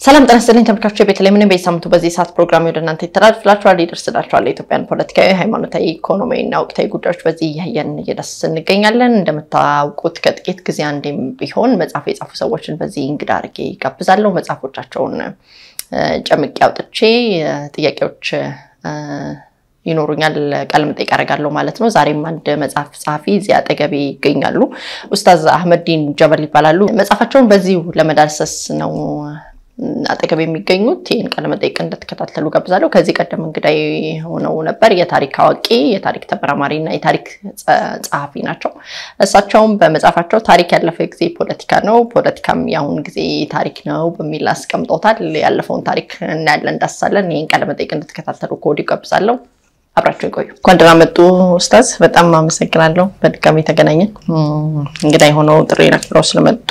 ሰላም ጤና ይስጥልኝ ተመልካቾች፣ ቤተልሔም ነኝ። በየሳምንቱ በዚህ ሰዓት ፕሮግራም ወደ እናንተ ይተላልፍላችኋል፣ ይደርስላችኋል። የኢትዮጵያን ፖለቲካዊ፣ ሃይማኖታዊ፣ ኢኮኖሚያዊና ወቅታዊ ጉዳዮች በዚህ እያየን እየዳሰስ እንገኛለን። እንደምታውቁት ከጥቂት ጊዜ አንዴም ቢሆን መጽሐፍ የጻፉ ሰዎችን በዚህ እንግዳ አድርጌ ጋብዛለሁ። መጽሐፎቻቸውን ጨምቄ አውጥቼ ጥያቄዎች ይኖሩኛል ቃለ መጠይቅ አደርጋለሁ ማለት ነው። ዛሬም አንድ መጽሐፍ ጸሐፊ እዚህ አጠገቤ ይገኛሉ። ኡስታዝ አህመዲን ጀበል ይባላሉ። መጽሐፋቸውን በዚሁ ለመዳሰስ ነው አጠገብ የሚገኙት ይህን ቃለ መጠይቅ እንደተከታተሉ ጋብዛለሁ። ከዚህ ቀደም እንግዳይ ሆነው ነበር። የታሪክ አዋቂ፣ የታሪክ ተመራማሪ እና የታሪክ ጸሐፊ ናቸው። እሳቸውም በመጽሐፋቸው ታሪክ ያለፈ ጊዜ ፖለቲካ ነው፣ ፖለቲካም የአሁን ጊዜ ታሪክ ነው በሚል አስቀምጠውታል። ያለፈውን ታሪክ እናያለን፣ እንዳስሳለን። ይህን ቃለ መጠይቅ እንደተከታተሉ ከወዲሁ ጋብዛለሁ። አብራቸው ይቆዩ። እንኳን ደህና መጡ ኡስታዝ። በጣም አመሰግናለሁ። በድጋሚ ተገናኘን። እንግዳ የሆነው ጥሪ አክብረው ስለመጡ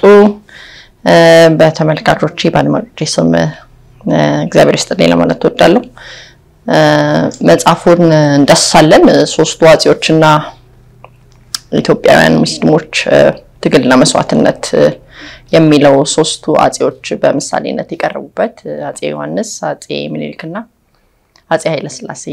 በተመልካቾቼ በአድማጮቼ ስም እግዚአብሔር ይስጥልኝ ለማለት እወዳለሁ። መጽሐፉን እንዳስሳለን። ሶስቱ አፄዎችና ኢትዮጵያውያን ሙስሊሞች ትግልና መስዋዕትነት የሚለው ሶስቱ አፄዎች በምሳሌነት የቀረቡበት አፄ ዮሐንስ፣ አፄ ምኒልክና አፄ ኃይለስላሴ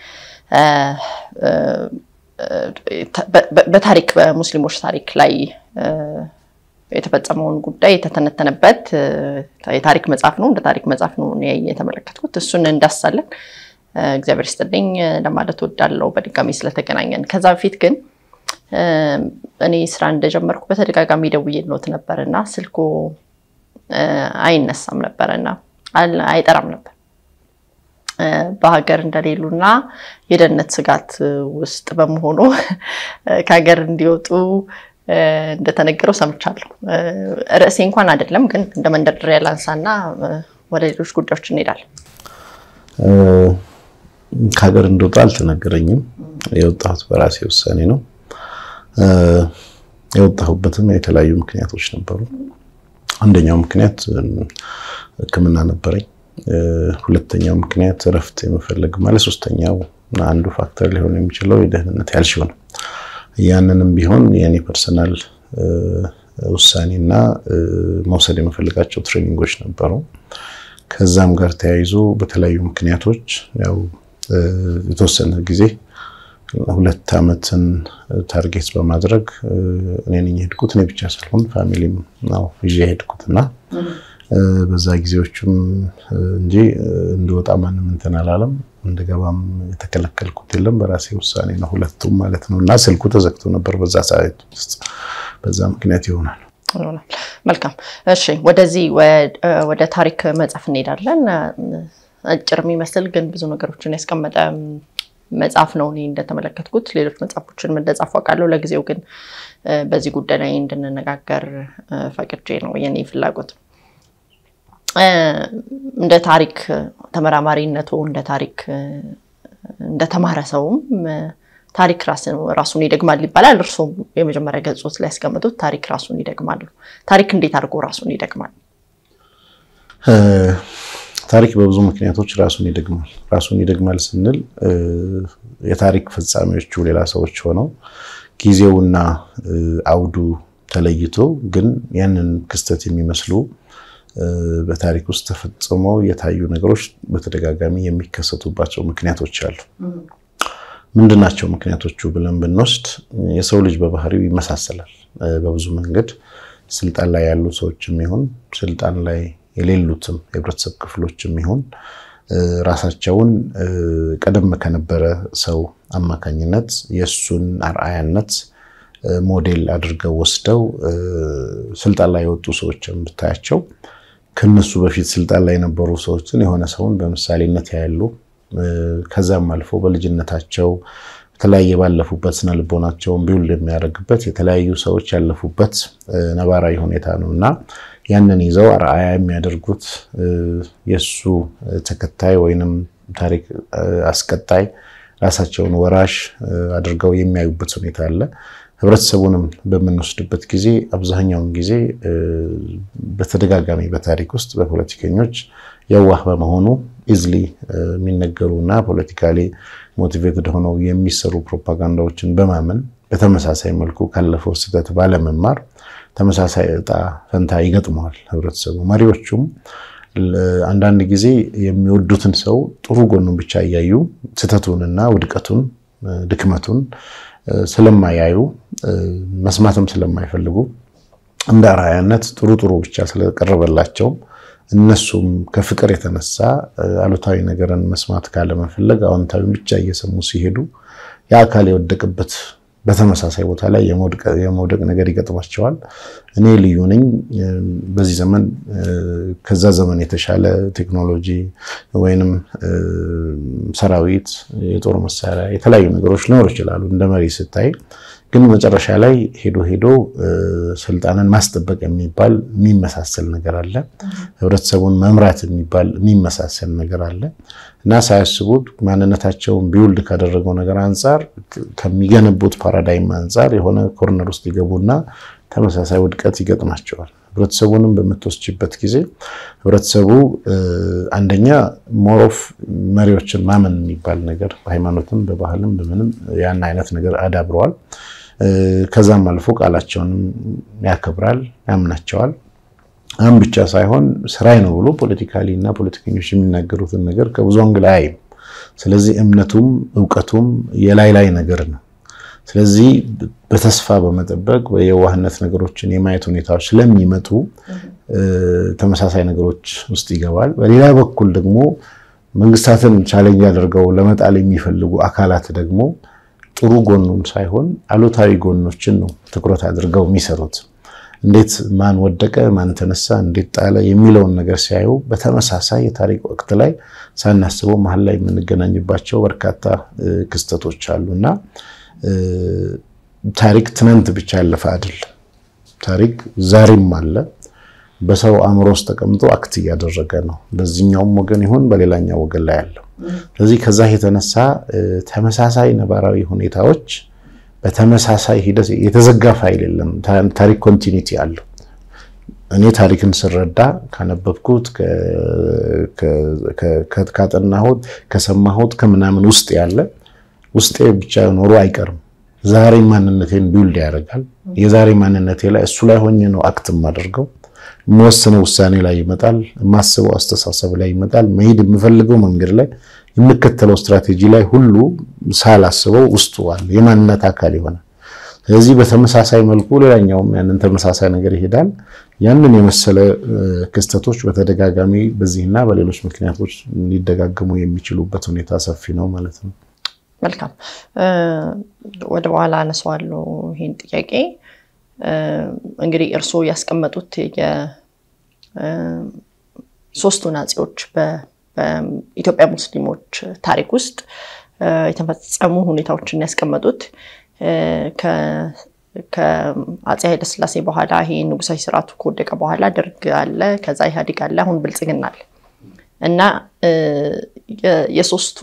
በታሪክ በሙስሊሞች ታሪክ ላይ የተፈጸመውን ጉዳይ የተተነተነበት የታሪክ መጽሐፍ ነው። እንደ ታሪክ መጽሐፍ ነው የተመለከትኩት። እሱን እንዳሳለን እግዚአብሔር ይስጥልኝ ለማለት ወዳለው በድጋሚ ስለተገናኘን። ከዛ በፊት ግን እኔ ስራ እንደጀመርኩ በተደጋጋሚ ደውዬልዎት ነበር እና ስልኮ አይነሳም ነበረ እና አይጠራም ነበር በሀገር እንደሌሉና የደህንነት ስጋት ውስጥ በመሆኑ ከሀገር እንዲወጡ እንደተነገረው ሰምቻለሁ። ርዕሴ እንኳን አይደለም፣ ግን እንደ መንደርደሪያ ላንሳና ወደ ሌሎች ጉዳዮች እንሄዳለን። ከሀገር እንደወጣ አልተነገረኝም። የወጣሁት በራሴ ውሳኔ ነው። የወጣሁበትም የተለያዩ ምክንያቶች ነበሩ። አንደኛው ምክንያት ሕክምና ነበረኝ። ሁለተኛው ምክንያት እረፍት የመፈለግ ማለት፣ ሶስተኛው አንዱ ፋክተር ሊሆን የሚችለው የደህንነት ያልሽው ነው። ያንንም ቢሆን የኔ ፐርሰናል ውሳኔና መውሰድ የምፈልጋቸው ትሬኒንጎች ነበሩ። ከዛም ጋር ተያይዞ በተለያዩ ምክንያቶች ያው የተወሰነ ጊዜ ሁለት ዓመትን ታርጌት በማድረግ እኔ ነኝ የሄድኩት። እኔ ብቻ ሳልሆን ፋሚሊም ነው ይዤ የሄድኩት እና በዛ ጊዜዎቹም እንጂ እንድወጣ ማንም እንትን አላለም። እንደገባም የተከለከልኩት የለም። በራሴ ውሳኔ ነው ሁለቱም ማለት ነው። እና ስልኩ ተዘግቶ ነበር በዛ ሰዓት ውስጥ። በዛ ምክንያት ይሆናል። መልካም እሺ፣ ወደዚህ ወደ ታሪክ መጽሐፍ እንሄዳለን። አጭር የሚመስል ግን ብዙ ነገሮችን ያስቀመጠ መጽሐፍ ነው እኔ እንደተመለከትኩት። ሌሎች መጽሐፎችን እንደጻፉ አውቃለሁ። ለጊዜው ግን በዚህ ጉዳይ ላይ እንድንነጋገር ፈቅጄ ነው የኔ ፍላጎት። እንደ ታሪክ ተመራማሪነቱ እንደ ታሪክ እንደተማረ ሰውም ታሪክ ራሱን ይደግማል ይባላል። እርሱም የመጀመሪያ ገጾት ላይ ያስቀምጡት ታሪክ ራሱን ይደግማል። ታሪክ እንዴት አድርጎ ራሱን ይደግማል? ታሪክ በብዙ ምክንያቶች ራሱን ይደግማል። ራሱን ይደግማል ስንል የታሪክ ፈጻሚዎቹ ሌላ ሰዎች ሆነው ጊዜውና አውዱ ተለይቶ ግን ያንን ክስተት የሚመስሉ በታሪክ ውስጥ ተፈጽመው የታዩ ነገሮች በተደጋጋሚ የሚከሰቱባቸው ምክንያቶች አሉ። ምንድናቸው ምክንያቶቹ ብለን ብንወስድ የሰው ልጅ በባህሪው ይመሳሰላል በብዙ መንገድ። ስልጣን ላይ ያሉ ሰዎችም ይሁን ስልጣን ላይ የሌሉትም የህብረተሰብ ክፍሎችም ይሁን ራሳቸውን ቀደም ከነበረ ሰው አማካኝነት የእሱን አርአያነት ሞዴል አድርገው ወስደው ስልጣን ላይ የወጡ ሰዎችን ብታያቸው ከነሱ በፊት ስልጣን ላይ የነበሩ ሰዎችን የሆነ ሰውን በምሳሌነት ያያሉ። ከዛም አልፎ በልጅነታቸው የተለያየ ባለፉበት ስነ ልቦናቸውን ቢውልድ የሚያደርግበት የተለያዩ ሰዎች ያለፉበት ነባራዊ ሁኔታ ነው እና ያንን ይዘው አርአያ የሚያደርጉት የእሱ ተከታይ ወይንም ታሪክ አስቀጣይ ራሳቸውን ወራሽ አድርገው የሚያዩበት ሁኔታ አለ። ህብረተሰቡንም በምንወስድበት ጊዜ አብዛኛውን ጊዜ በተደጋጋሚ በታሪክ ውስጥ በፖለቲከኞች የዋህ በመሆኑ ኢዝሊ የሚነገሩ እና ፖለቲካሊ ሞቲቬትድ ሆነው የሚሰሩ ፕሮፓጋንዳዎችን በማመን በተመሳሳይ መልኩ ካለፈው ስህተት ባለመማር ተመሳሳይ እጣ ፈንታ ይገጥመዋል ህብረተሰቡ። መሪዎቹም አንዳንድ ጊዜ የሚወዱትን ሰው ጥሩ ጎኑን ብቻ እያዩ ስህተቱንና ውድቀቱን ድክመቱን ስለማያዩ መስማትም ስለማይፈልጉ እንደ አርአያነት ጥሩ ጥሩ ብቻ ስለቀረበላቸውም እነሱም ከፍቅር የተነሳ አሉታዊ ነገርን መስማት ካለመፈለግ አዎንታዊ ብቻ እየሰሙ ሲሄዱ የአካል የወደቅበት በተመሳሳይ ቦታ ላይ የመውደቅ ነገር ይገጥማቸዋል። እኔ ልዩ ነኝ። በዚህ ዘመን ከዛ ዘመን የተሻለ ቴክኖሎጂ ወይንም ሰራዊት፣ የጦር መሳሪያ፣ የተለያዩ ነገሮች ሊኖሩ ይችላሉ እንደ መሪ ስታይ ግን መጨረሻ ላይ ሄዶ ሄዶ ስልጣንን ማስጠበቅ የሚባል የሚመሳሰል ነገር አለ። ህብረተሰቡን መምራት የሚባል የሚመሳሰል ነገር አለ እና ሳያስቡት ማንነታቸውን ቢውልድ ካደረገው ነገር አንጻር ከሚገነቡት ፓራዳይም አንጻር የሆነ ኮርነር ውስጥ ይገቡና ተመሳሳይ ውድቀት ይገጥማቸዋል። ህብረተሰቡንም በምትወስጅበት ጊዜ ህብረተሰቡ አንደኛ ሞሮፍ መሪዎችን ማመን የሚባል ነገር በሃይማኖትም በባህልም በምንም ያን አይነት ነገር አዳብረዋል። ከዛም አልፎ ቃላቸውንም ያከብራል፣ ያምናቸዋል። አም ብቻ ሳይሆን ስራዬ ነው ብሎ ፖለቲካሊ እና ፖለቲከኞች የሚናገሩትን ነገር ከብዙ አንግል አያይም። ስለዚህ እምነቱም እውቀቱም የላይ ላይ ነገር ነው። ስለዚህ በተስፋ በመጠበቅ በየዋህነት ነገሮችን የማየት ሁኔታዎች ስለሚመጡ ተመሳሳይ ነገሮች ውስጥ ይገባል። በሌላ በኩል ደግሞ መንግስታትን ቻሌንጅ አድርገው ለመጣል የሚፈልጉ አካላት ደግሞ ጥሩ ጎኑን ሳይሆን አሉታዊ ጎኖችን ነው ትኩረት አድርገው የሚሰሩት። እንዴት ማን ወደቀ፣ ማን ተነሳ፣ እንዴት ጣለ የሚለውን ነገር ሲያዩ በተመሳሳይ የታሪክ ወቅት ላይ ሳናስበው መሀል ላይ የምንገናኝባቸው በርካታ ክስተቶች አሉ እና ታሪክ ትናንት ብቻ ያለፈ አይደለም። ታሪክ ዛሬም አለ። በሰው አእምሮ ውስጥ ተቀምጦ አክት እያደረገ ነው። በዚህኛውም ወገን ይሁን በሌላኛው ወገን ላይ ያለው። ስለዚህ ከዛ የተነሳ ተመሳሳይ ነባራዊ ሁኔታዎች በተመሳሳይ ሂደት የተዘጋ ፋይል የለም። ታሪክ ኮንቲኒቲ አለው። እኔ ታሪክን ስረዳ ካነበብኩት፣ ካጠናሁት፣ ከሰማሁት ከምናምን ውስጥ ያለ ውስጤ ብቻ ኖሮ አይቀርም። ዛሬ ማንነቴን ቢውልድ ያደርጋል። የዛሬ ማንነቴ ላይ እሱ ላይ ሆኜ ነው አክት የማደርገው። የምወስነው ውሳኔ ላይ ይመጣል። የማስበው አስተሳሰብ ላይ ይመጣል። መሄድ የምፈልገው መንገድ ላይ የምከተለው ስትራቴጂ ላይ ሁሉ ሳላስበው ውስጡ አለ፣ የማንነት አካል ይሆናል። ስለዚህ በተመሳሳይ መልኩ ሌላኛውም ያንን ተመሳሳይ ነገር ይሄዳል። ያንን የመሰለ ክስተቶች በተደጋጋሚ በዚህና በሌሎች ምክንያቶች ሊደጋገሙ የሚችሉበት ሁኔታ ሰፊ ነው ማለት ነው። መልካም ወደ በኋላ አነሳዋለሁ ይህን ጥያቄ። እንግዲህ እርስዎ ያስቀመጡት የሶስቱን አፄዎች በኢትዮጵያ ሙስሊሞች ታሪክ ውስጥ የተፈጸሙ ሁኔታዎችን ያስቀመጡት ከአፄ ኃይለስላሴ በኋላ ይሄ ንጉሳዊ ስርዓቱ ከወደቀ በኋላ ደርግ አለ፣ ከዛ ኢህአዴግ አለ፣ አሁን ብልጽግና አለ እና የሶስቱ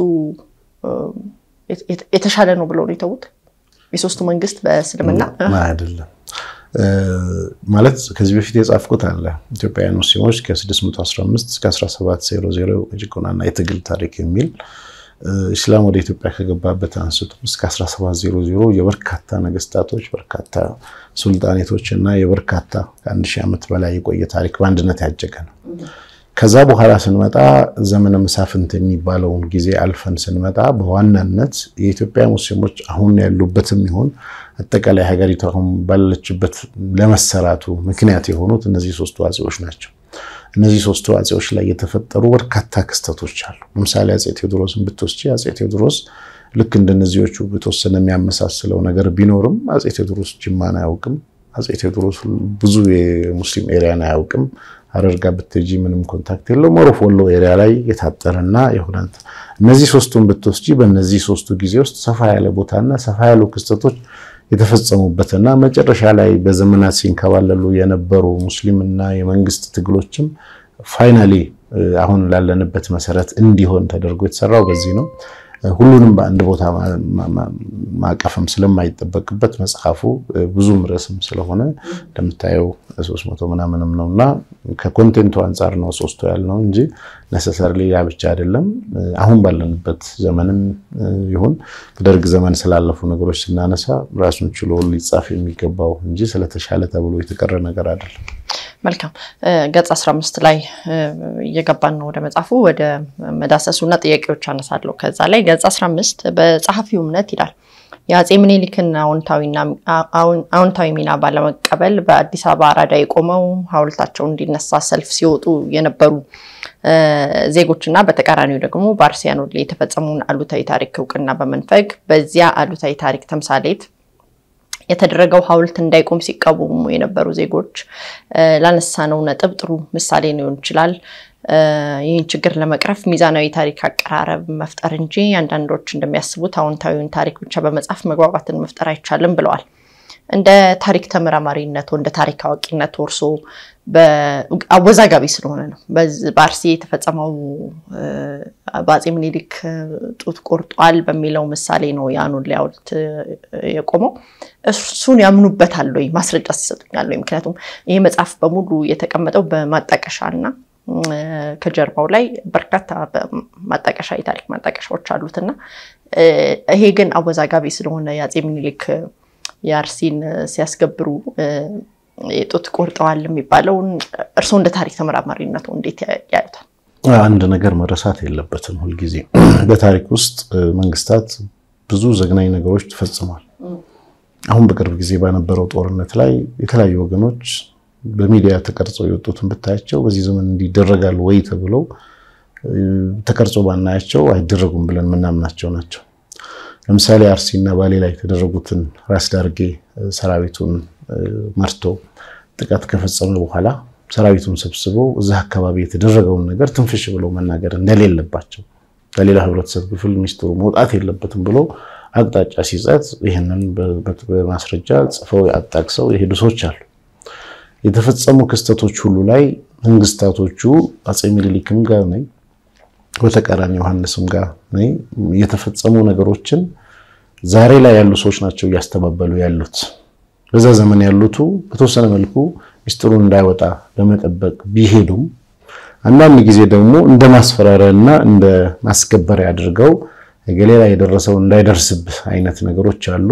የተሻለ ነው ብለው ነው የተዉት። የሶስቱ መንግስት በእስልምና አይደለም ማለት ከዚህ በፊት የጻፍኩት አለ ኢትዮጵያውያን ሙስሊሞች ከ615 እስከ 1700 የጭቆናና የትግል ታሪክ የሚል ኢስላም ወደ ኢትዮጵያ ከገባበት አንስቶ እስከ 1700 የበርካታ ነገስታቶች በርካታ ሱልጣኔቶች እና የበርካታ ከአንድ ሺህ ዓመት በላይ የቆየ ታሪክ በአንድነት ያጀገ ነው። ከዛ በኋላ ስንመጣ ዘመነ መሳፍንት የሚባለውን ጊዜ አልፈን ስንመጣ በዋናነት የኢትዮጵያ ሙስሊሞች አሁን ያሉበትም ይሁን አጠቃላይ ሀገሪቱ አሁን ባለችበት ለመሰራቱ ምክንያት የሆኑት እነዚህ ሶስቱ አፄዎች ናቸው። እነዚህ ሶስቱ አፄዎች ላይ የተፈጠሩ በርካታ ክስተቶች አሉ። ለምሳሌ አፄ ቴዎድሮስን ብትወስጂ አፄ ቴዎድሮስ ልክ እንደነዚዎቹ የተወሰነ የሚያመሳስለው ነገር ቢኖርም አፄ ቴዎድሮስ ጅማን አያውቅም። አፄ ቴዎድሮስ ብዙ የሙስሊም ኤሪያን አያውቅም። ሀረርጋ ብትሄጂ ምንም ኮንታክት የለው። ሞሮፍ ወሎ ኤሪያ ላይ የታጠረና የሆነ እነዚህ ሶስቱን ብትወስጂ በእነዚህ ሶስቱ ጊዜ ውስጥ ሰፋ ያለ ቦታና ሰፋ ያሉ ክስተቶች የተፈጸሙበትና መጨረሻ ላይ በዘመናት ሲንከባለሉ የነበሩ ሙስሊምና የመንግስት ትግሎችም ፋይናሊ አሁን ላለንበት መሰረት እንዲሆን ተደርጎ የተሰራው በዚህ ነው። ሁሉንም በአንድ ቦታ ማቀፍም ስለማይጠበቅበት መጽሐፉ ብዙም ርዕስም ስለሆነ እንደምታየው ሶስት መቶ ምናምንም ነው እና ከኮንቴንቱ አንጻር ነው ሶስቱ ያልነው እንጂ ነሰሰርሊ ያ ብቻ አይደለም። አሁን ባለንበት ዘመንም ይሁን በደርግ ዘመን ስላለፉ ነገሮች ስናነሳ ራሱን ችሎ ሊጻፍ የሚገባው እንጂ ስለተሻለ ተብሎ የተቀረ ነገር አይደለም። መልካም ገጽ 15 ላይ እየገባን ነው ወደ መጽሐፉ ወደ መዳሰሱና ጥያቄዎች አነሳለሁ። ከዛ ላይ ገጽ 15 በጸሐፊው እምነት ይላል የአፄ ምኒልክን አዎንታዊ ሚና ባለመቀበል በአዲስ አበባ አራዳ የቆመው ሐውልታቸው እንዲነሳ ሰልፍ ሲወጡ የነበሩ ዜጎችና በተቃራኒው ደግሞ በአርሲያኖ ላይ የተፈጸመውን አሉታዊ ታሪክ እውቅና በመንፈግ በዚያ አሉታዊ ታሪክ ተምሳሌት የተደረገው ሐውልት እንዳይቆም ሲቃወሙ የነበሩ ዜጎች ላነሳነው ነጥብ ጥሩ ምሳሌ ሊሆን ይችላል። ይህን ችግር ለመቅረፍ ሚዛናዊ ታሪክ አቀራረብ መፍጠር እንጂ አንዳንዶች እንደሚያስቡት አዎንታዊውን ታሪክ ብቻ በመጻፍ መግባባትን መፍጠር አይቻልም ብለዋል። እንደ ታሪክ ተመራማሪነቱ እንደ ታሪክ አዋቂነቱ እርሶ አወዛጋቢ ስለሆነ ነው በአርሲ የተፈጸመው በአፄ ምኒልክ ጡት ቆርጧል በሚለው ምሳሌ ነው የአኖሌ ሐውልት የቆመው። እሱን ያምኑበታል ወይ? ማስረጃ ሲሰጡኛል ወይ? ምክንያቱም ይህ መጽሐፍ በሙሉ የተቀመጠው በማጣቀሻ እና ከጀርባው ላይ በርካታ ማጣቀሻ የታሪክ ማጣቀሻዎች አሉት እና ይሄ ግን አወዛጋቢ ስለሆነ የአፄ ምኒልክ የአርሲን ሲያስገብሩ የጡት ቆርጠዋል የሚባለውን እርስዎ እንደ ታሪክ ተመራማሪነቱ እንዴት ያዩታል? አንድ ነገር መረሳት የለበትም። ሁልጊዜ በታሪክ ውስጥ መንግስታት ብዙ ዘግናኝ ነገሮች ተፈጽሟል። አሁን በቅርብ ጊዜ በነበረው ጦርነት ላይ የተለያዩ ወገኖች በሚዲያ ተቀርጸው የወጡትን ብታያቸው በዚህ ዘመን እንዲደረጋል ወይ ተብለው ተቀርጾ ባናያቸው አይደረጉም ብለን የምናምናቸው ናቸው። ለምሳሌ አርሲና ባሌ ላይ የተደረጉትን ራስ ዳርጌ ሰራዊቱን መርቶ ጥቃት ከፈጸመ በኋላ ሰራዊቱን ሰብስበው እዛ አካባቢ የተደረገውን ነገር ትንፍሽ ብለው መናገር እንደሌለባቸው ለሌላ ህብረተሰብ ክፍል ሚስጥሩ መውጣት የለበትም ብሎ አቅጣጫ ሲሰጥ ይህንን በማስረጃ ጽፈው አጣቅሰው የሄዱ ሰዎች አሉ። የተፈጸሙ ክስተቶች ሁሉ ላይ መንግስታቶቹ አፄ ምኒልክም ጋር ነኝ በተቃራኒ ዮሐንስም ጋር ነኝ የተፈጸሙ ነገሮችን ዛሬ ላይ ያሉ ሰዎች ናቸው እያስተባበሉ ያሉት። በዛ ዘመን ያሉቱ በተወሰነ መልኩ ሚስጥሩን እንዳይወጣ ለመጠበቅ ቢሄዱም አንዳንድ ጊዜ ደግሞ እንደ ማስፈራሪያ እና እንደ ማስገበሪያ አድርገው ገሌ ላይ የደረሰው እንዳይደርስብህ አይነት ነገሮች አሉ።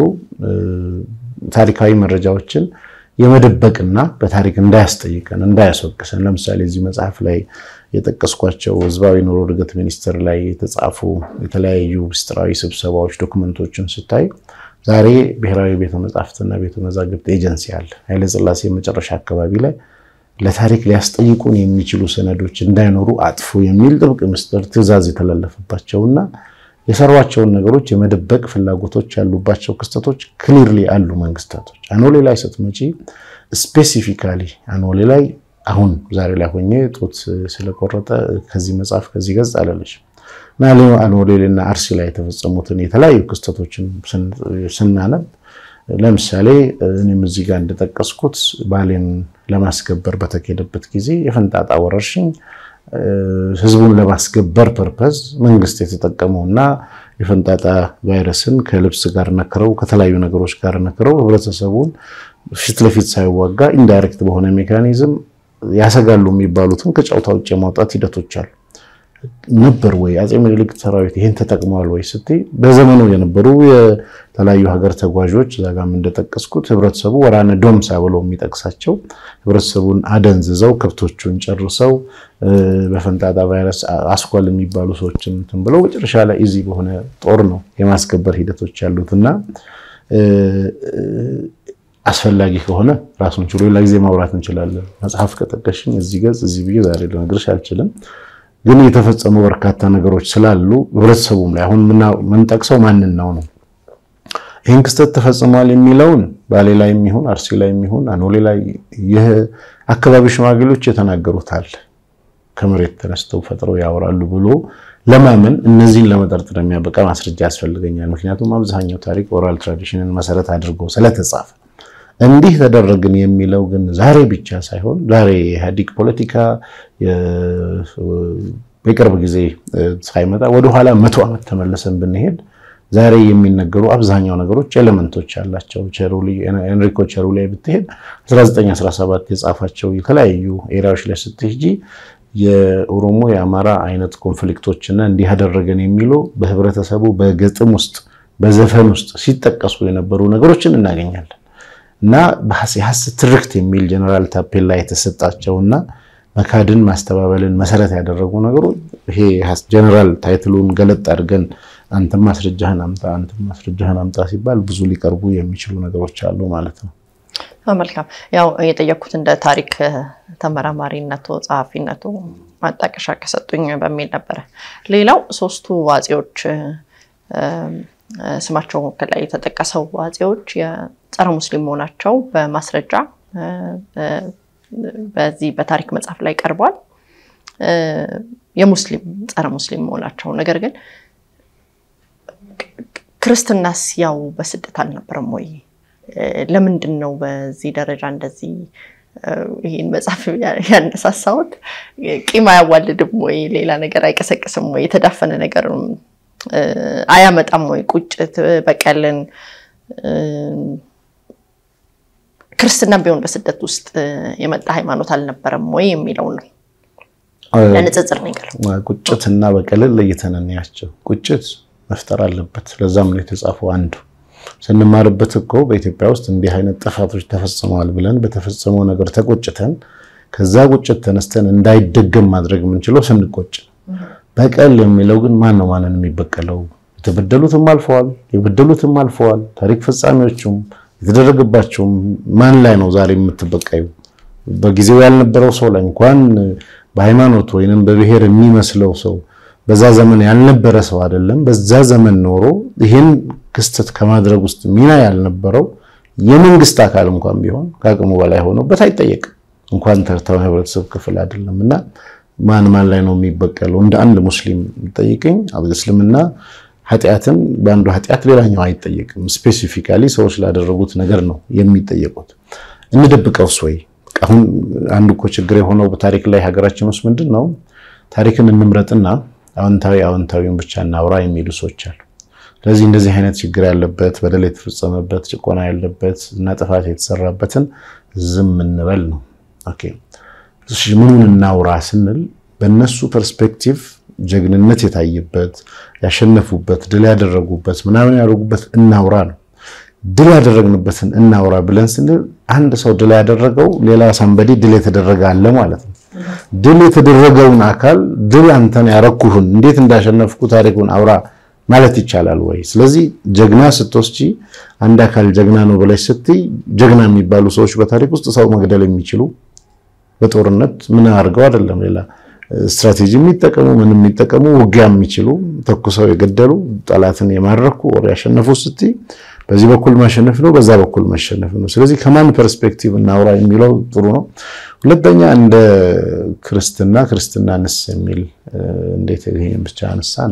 ታሪካዊ መረጃዎችን የመደበቅና በታሪክ እንዳያስጠይቀን እንዳያስወቅሰን። ለምሳሌ እዚህ መጽሐፍ ላይ የጠቀስኳቸው ህዝባዊ ኑሮ እድገት ሚኒስቴር ላይ የተጻፉ የተለያዩ ምስጢራዊ ስብሰባዎች ዶክመንቶችን ስታይ ዛሬ ብሔራዊ ቤተ መጻሕፍትና ቤተ መዛግብት ኤጀንሲ አለ። ኃይለሥላሴ መጨረሻ አካባቢ ላይ ለታሪክ ሊያስጠይቁን የሚችሉ ሰነዶች እንዳይኖሩ አጥፉ የሚል ጥብቅ ምስጢር ትዕዛዝ የተላለፈባቸውና የሰሯቸውን ነገሮች የመደበቅ ፍላጎቶች ያሉባቸው ክስተቶች ክሊርሊ አሉ። መንግስታቶች አኖሌ ላይ ስትመጪ ስፔሲፊካሊ አኖሌ ላይ አሁን ዛሬ ላይ ሆኜ ጡት ስለቆረጠ ከዚህ መጽሐፍ ከዚህ ገጽ አለለች እና አኖሌና አርሲ ላይ የተፈጸሙትን የተለያዩ ክስተቶችን ስናነብ ለምሳሌ እኔም እዚህ ጋር እንደጠቀስኩት ባሌን ለማስገበር በተካሄደበት ጊዜ የፈንጣጣ ወረርሽኝ ህዝቡን ለማስገበር ፐርፐዝ መንግስት የተጠቀመውና የፈንጣጣ ቫይረስን ከልብስ ጋር ነክረው ከተለያዩ ነገሮች ጋር ነክረው ህብረተሰቡን ፊት ለፊት ሳይዋጋ ኢንዳይሬክት በሆነ ሜካኒዝም ያሰጋሉ የሚባሉትን ከጨዋታ ውጭ የማውጣት ሂደቶች አሉ። ነበር ወይ አፄ ምኒልክ ሰራዊት ይህን ተጠቅመዋል ወይ ስትይ በዘመኑ የነበሩ የተለያዩ ሀገር ተጓዦች እዛ ጋም እንደጠቀስኩት ህብረተሰቡ ወራነ ዶምሳ ብለው የሚጠቅሳቸው ህብረተሰቡን አደንዝዘው ከብቶቹን ጨርሰው በፈንጣጣ ቫይረስ አስኳል የሚባሉ ሰዎችን እንትን ብለው መጨረሻ ላይ እዚህ በሆነ ጦር ነው የማስከበር ሂደቶች ያሉት እና አስፈላጊ ከሆነ ራሱን ችሎ ሌላ ጊዜ ማውራት እንችላለን። መጽሐፍ ከጠቀሽኝ እዚህ ገጽ እዚህ ብዬ ዛሬ ልነግርሽ አልችልም። ግን የተፈጸሙ በርካታ ነገሮች ስላሉ ህብረተሰቡም ላይ አሁን የምንጠቅሰው ማንን ነው ነው ይህን ክስተት ተፈጽሟል የሚለውን ባሌ ላይ የሚሆን አርሲ ላይ የሚሆን አኖሌ ላይ ይህ አካባቢ ሽማግሌዎች የተናገሩታል ከመሬት ተነስተው ፈጥረው ያወራሉ ብሎ ለማመን እነዚህን ለመጠርጠር የሚያበቃ ማስረጃ ያስፈልገኛል። ምክንያቱም አብዛኛው ታሪክ ኦራል ትራዲሽንን መሰረት አድርጎ ስለተጻፈ እንዲህ ተደረግን የሚለው ግን ዛሬ ብቻ ሳይሆን ዛሬ የኢህአዴግ ፖለቲካ የቅርብ ጊዜ ሳይመጣ ወደኋላ መቶ ዓመት ተመልሰን ብንሄድ ዛሬ የሚነገሩ አብዛኛው ነገሮች ኤሌመንቶች ያላቸው ኤንሪኮ ቸሩ ላይ ብትሄድ 1917 የጻፋቸው የተለያዩ ኤሪያዎች ላይ ስትሄጂ የኦሮሞ የአማራ አይነት ኮንፍሊክቶችና እንዲህ ያደረገን የሚሉ በህብረተሰቡ በግጥም ውስጥ በዘፈን ውስጥ ሲጠቀሱ የነበሩ ነገሮችን እናገኛለን። እና የሐሰት ትርክት የሚል ጀነራል ታፔላ የተሰጣቸውና መካድን ማስተባበልን መሰረት ያደረጉ ነገሮች ይሄ ጀነራል ታይትሉን ገለጥ አድርገን አንተም ማስረጃህን አምጣ አንተም ማስረጃህን አምጣ ሲባል ብዙ ሊቀርቡ የሚችሉ ነገሮች አሉ ማለት ነው። መልካም። ያው የጠየኩት እንደ ታሪክ ተመራማሪነቱ ጸሐፊነቱ ማጣቀሻ ከሰጡኝ በሚል ነበረ። ሌላው ሶስቱ አፄዎች ስማቸው ከላይ የተጠቀሰው አፄዎች የጸረ ሙስሊም መሆናቸው በማስረጃ በዚህ በታሪክ መጽሐፍ ላይ ቀርቧል። የሙስሊም ጸረ ሙስሊም መሆናቸው ነገር ግን ክርስትናስ ያው በስደት አልነበረም ወይ? ለምንድን ነው በዚህ ደረጃ እንደዚህ ይህን መጽሐፍ ያነሳሳሁት? ቂም አያዋልድም ወይ? ሌላ ነገር አይቀሰቅስም ወይ? የተዳፈነ ነገር አያመጣም ወይ? ቁጭት፣ በቀልን ክርስትና ቢሆን በስደት ውስጥ የመጣ ሃይማኖት አልነበረም ወይ የሚለው ነው። ለንጽጽር ነገር ቁጭትና በቀልን ለይተን እንያቸው። ቁጭት መፍጠር አለበት። ለዛም ነው የተጻፈው አንዱ ስንማርበት እኮ በኢትዮጵያ ውስጥ እንዲህ አይነት ጥፋቶች ተፈጽመዋል ብለን በተፈጸመው ነገር ተቆጭተን ከዛ ቁጭት ተነስተን እንዳይደገም ማድረግ የምንችለው ስንቆጭ። በቀል የሚለው ግን ማን ነው ማንን የሚበቀለው? የተበደሉትም አልፈዋል፣ የበደሉትም አልፈዋል። ታሪክ ፈጻሚዎቹም የተደረገባቸውም ማን ላይ ነው ዛሬ የምትበቀዩ? በጊዜው ያልነበረው ሰው ላይ እንኳን በሃይማኖት ወይንም በብሔር የሚመስለው ሰው በዛ ዘመን ያልነበረ ሰው አይደለም። በዛ ዘመን ኖሮ ይህን ክስተት ከማድረግ ውስጥ ሚና ያልነበረው የመንግስት አካል እንኳን ቢሆን ከአቅሙ በላይ ሆኖበት አይጠየቅም። እንኳን ተርታው ህብረተሰብ ክፍል አይደለም እና ማን ማን ላይ ነው የሚበቀለው? እንደ አንድ ሙስሊም ጠይቀኝ። እስልምና ኃጢአትን በአንዱ ኃጢአት ሌላኛው አይጠየቅም። ስፔሲፊካሊ ሰዎች ላደረጉት ነገር ነው የሚጠየቁት። እንደብቀውስ ወይ? አሁን አንዱ እኮ ችግር የሆነው በታሪክ ላይ ሀገራችን ውስጥ ምንድን ነው ታሪክን እንምረጥና አዎንታዊ አዎንታዊውን ብቻ እናውራ የሚሉ ሰዎች አሉ። ስለዚህ እንደዚህ አይነት ችግር ያለበት በደል የተፈጸመበት ጭቆና ያለበት እና ጥፋት የተሰራበትን ዝም እንበል ነው። ኦኬ ምኑን እናውራ ስንል በእነሱ ፐርስፔክቲቭ ጀግንነት የታየበት ያሸነፉበት፣ ድል ያደረጉበት ምናምን ያደረጉበት እናውራ ነው። ድል ያደረግንበትን እናውራ ብለን ስንል አንድ ሰው ድል ያደረገው ሌላ ሳንበዲ ድል የተደረገ አለ ማለት ነው። ድል የተደረገውን አካል ድል አንተን ያረኩህን እንዴት እንዳሸነፍኩ ታሪኩን አውራ ማለት ይቻላል ወይ? ስለዚህ ጀግና ስትወስጂ አንድ አካል ጀግና ነው ብለሽ ስትይ ጀግና የሚባሉ ሰዎች በታሪክ ውስጥ ሰው መግደል የሚችሉ በጦርነት ምን አድርገው አይደለም ሌላ ስትራቴጂ የሚጠቀሙ ምን የሚጠቀሙ ውጊያ የሚችሉ ተኩሰው የገደሉ ጠላትን የማረኩ ወር ያሸነፉ ስትይ በዚህ በኩል ማሸነፍ ነው፣ በዛ በኩል መሸነፍ ነው። ስለዚህ ከማን ፐርስፔክቲቭ እናውራ የሚለው ጥሩ ነው። ሁለተኛ እንደ ክርስትና ክርስትናንስ የሚል እንዴት ይሄን ብቻ አነሳን?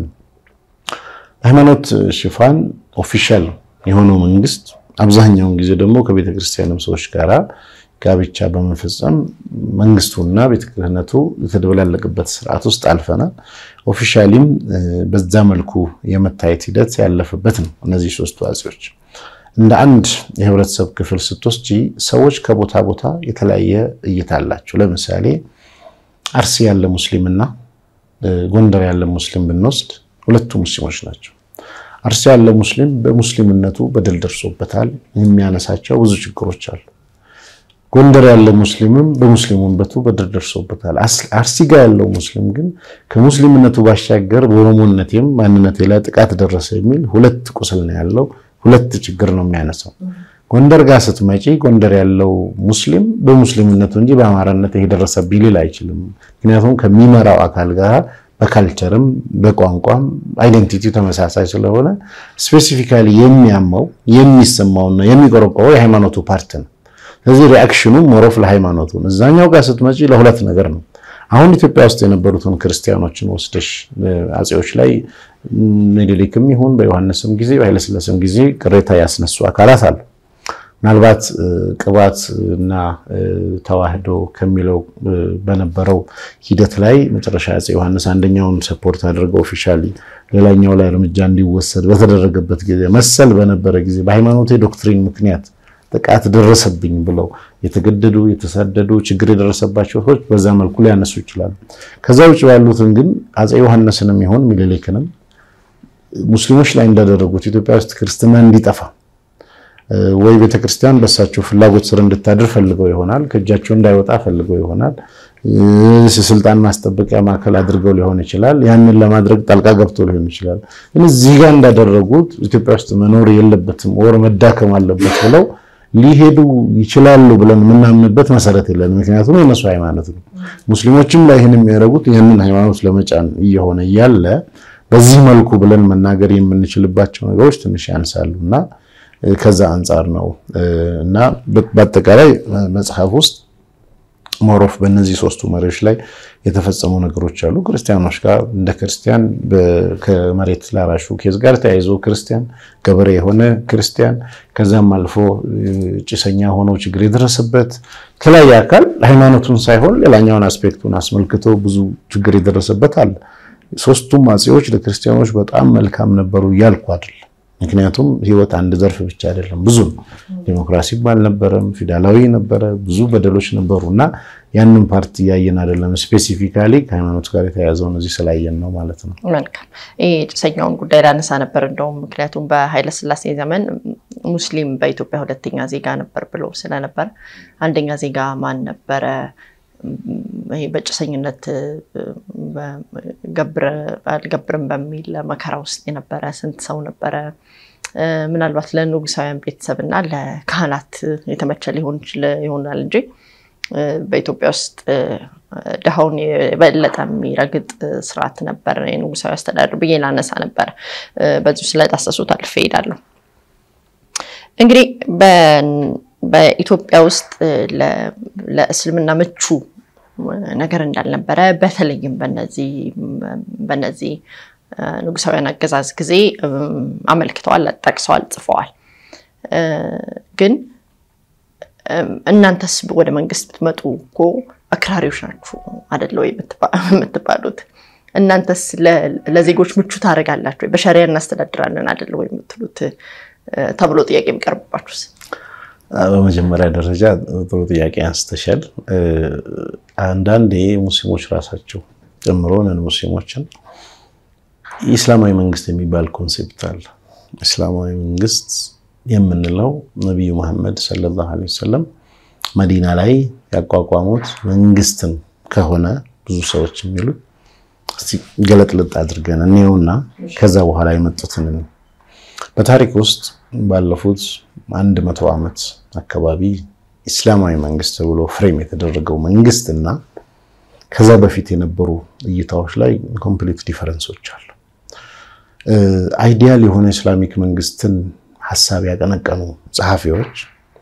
ሃይማኖት ሽፋን ኦፊሻል የሆነው መንግስት አብዛኛውን ጊዜ ደግሞ ከቤተ ክርስቲያንም ሰዎች ጋራ ጋብቻ በመፈጸም መንግስቱና ቤተ ክህነቱ የተደበላለቅበት ስርዓት ውስጥ አልፈናል። ኦፊሻሊም በዛ መልኩ የመታየት ሂደት ያለፈበት ነው። እነዚህ ሶስቱ አፄዎች እንደ አንድ የህብረተሰብ ክፍል ስትወስጂ ሰዎች ከቦታ ቦታ የተለያየ እይታ አላቸው። ለምሳሌ አርሲ ያለ ሙስሊምና ጎንደር ያለ ሙስሊም ብንወስድ ሁለቱ ሙስሊሞች ናቸው። አርሲ ያለ ሙስሊም በሙስሊምነቱ በደል ደርሶበታል። የሚያነሳቸው ብዙ ችግሮች አሉ። ጎንደር ያለ ሙስሊምም በሙስሊሙነቱ በደል ደርሶበታል። አርሲ ጋር ያለው ሙስሊም ግን ከሙስሊምነቱ ባሻገር በኦሮሞነቴም ማንነቴ ላይ ጥቃት ደረሰ የሚል ሁለት ቁስል ነው ያለው። ሁለት ችግር ነው የሚያነሳው። ጎንደር ጋር ስትመጪ ጎንደር ያለው ሙስሊም በሙስሊምነቱ እንጂ በአማራነት ይሄ ደረሰብኝ ሊል አይችልም። ምክንያቱም ከሚመራው አካል ጋር በካልቸርም በቋንቋም አይደንቲቲ ተመሳሳይ ስለሆነ ስፔሲፊካሊ የሚያመው የሚሰማውና የሚቆረቆረው የሃይማኖቱ ፓርት ነው። ስለዚህ ሪአክሽኑ ሞሮፍ ለሃይማኖቱ እዛኛው ጋር ስትመጪ ለሁለት ነገር ነው። አሁን ኢትዮጵያ ውስጥ የነበሩትን ክርስቲያኖችን ወስደሽ አፄዎች ላይ ምኒልክም ይሁን በዮሐንስም ጊዜ በኃይለሥላሴም ጊዜ ቅሬታ ያስነሱ አካላት አሉ። ምናልባት ቅባት እና ተዋህዶ ከሚለው በነበረው ሂደት ላይ መጨረሻ አፄ ዮሐንስ አንደኛውን ሰፖርት አድርገው ኦፊሻሊ ሌላኛው ላይ እርምጃ እንዲወሰድ በተደረገበት ጊዜ መሰል በነበረ ጊዜ በሃይማኖቴ ዶክትሪን ምክንያት ጥቃት ደረሰብኝ ብለው የተገደዱ የተሳደዱ ችግር የደረሰባቸው ሰዎች በዛ መልኩ ሊያነሱ ይችላሉ። ከዛ ውጭ ያሉትን ግን አፄ ዮሐንስንም ይሆን ሚኒሊክንም ሙስሊሞች ላይ እንዳደረጉት ኢትዮጵያ ውስጥ ክርስትና እንዲጠፋ ወይ ቤተክርስቲያን በእሳቸው ፍላጎት ስር እንድታድር ፈልገው ይሆናል። ከእጃቸው እንዳይወጣ ፈልገው ይሆናል። ስልጣን ማስጠበቂያ ማዕከል አድርገው ሊሆን ይችላል። ያንን ለማድረግ ጣልቃ ገብቶ ሊሆን ይችላል። ግን እዚህ ጋር እንዳደረጉት ኢትዮጵያ ውስጥ መኖር የለበትም ወር መዳከም አለበት ብለው ሊሄዱ ይችላሉ ብለን የምናምንበት መሰረት የለን። ምክንያቱም የነሱ ሃይማኖት ነው። ሙስሊሞችም ላይ ይህን የሚያደርጉት ያንን ሃይማኖት ለመጫን እየሆነ እያለ በዚህ መልኩ ብለን መናገር የምንችልባቸው ነገሮች ትንሽ ያንሳሉ እና ከዛ አንጻር ነው እና በአጠቃላይ መጽሐፍ ውስጥ ሞሮፍ በእነዚህ ሶስቱ መሪዎች ላይ የተፈጸሙ ነገሮች አሉ። ክርስቲያኖች ጋር እንደ ክርስቲያን ከመሬት ላራሹ ኬዝ ጋር ተያይዞ ክርስቲያን ገበሬ የሆነ ክርስቲያን ከዛም አልፎ ጭሰኛ ሆነው ችግር የደረሰበት የተለያየ አካል ሃይማኖቱን ሳይሆን ሌላኛውን አስፔክቱን አስመልክቶ ብዙ ችግር የደረሰበት አለ። ሶስቱም አፄዎች ለክርስቲያኖች በጣም መልካም ነበሩ እያልኩ አይደለም። ምክንያቱም ህይወት አንድ ዘርፍ ብቻ አይደለም፣ ብዙ ነው። ዴሞክራሲም አልነበረም፣ ፊውዳላዊ ነበረ፣ ብዙ በደሎች ነበሩ እና ያንን ፓርቲ እያየን አይደለም። ስፔሲፊካሊ ከሃይማኖት ጋር የተያያዘውን እዚህ ስላየን ነው ማለት ነው። መልካም። ይህ ጭሰኛውን ጉዳይ ላነሳ ነበር እንደውም ምክንያቱም በኃይለስላሴ ዘመን ሙስሊም በኢትዮጵያ ሁለተኛ ዜጋ ነበር ብሎ ስለነበር አንደኛ ዜጋ ማን ነበረ? ይሄ በጭሰኝነት አልገብርም በሚል መከራ ውስጥ የነበረ ስንት ሰው ነበረ? ምናልባት ለንጉሳውያን ቤተሰብ እና ለካህናት የተመቸ ሊሆን ይሆናል እንጂ በኢትዮጵያ ውስጥ ድሃውን የበለጠ የሚረግጥ ስርዓት ነበር የንጉሳዊ አስተዳደር ብዬ ላነሳ ነበር። በዚሁ ስለዳሰሱት አልፌ እሄዳለሁ። እንግዲህ በኢትዮጵያ ውስጥ ለእስልምና ምቹ ነገር እንዳልነበረ በተለይም በነዚህ ንጉሳውያን አገዛዝ ጊዜ አመልክተዋል፣ ጠቅሰዋል፣ ጽፈዋል። ግን እናንተስ ወደ መንግስት ብትመጡ እኮ አክራሪዎች ናችሁ አደለ ወይ የምትባሉት? እናንተስ ለዜጎች ምቹ ታደርጋላችሁ ወይ? በሸሪያ እናስተዳድራለን አደለ ወይ የምትሉት ተብሎ ጥያቄ የሚቀርብባችሁስ? በመጀመሪያ ደረጃ ጥሩ ጥያቄ አንስተሻል። አንዳንዴ ሙስሊሞች ራሳቸው ጨምሮ ነን ሙስሊሞችን የኢስላማዊ መንግስት የሚባል ኮንሴፕት አለ። እስላማዊ መንግስት የምንለው ነቢዩ መሐመድ ሰለላሁ ዐለይሂ ወሰለም መዲና ላይ ያቋቋሙት መንግስትን ከሆነ ብዙ ሰዎች የሚሉት ገለጥልጥ አድርገን እኔውና ከዛ በኋላ የመጡትን በታሪክ ውስጥ ባለፉት አንድ መቶ ዓመት አካባቢ ኢስላማዊ መንግስት ተብሎ ፍሬም የተደረገው መንግስት እና ከዛ በፊት የነበሩ እይታዎች ላይ ኮምፕሊት ዲፈረንሶች አሉ። አይዲያል የሆነ ኢስላሚክ መንግስትን ሀሳብ ያቀነቀኑ ጸሐፊዎች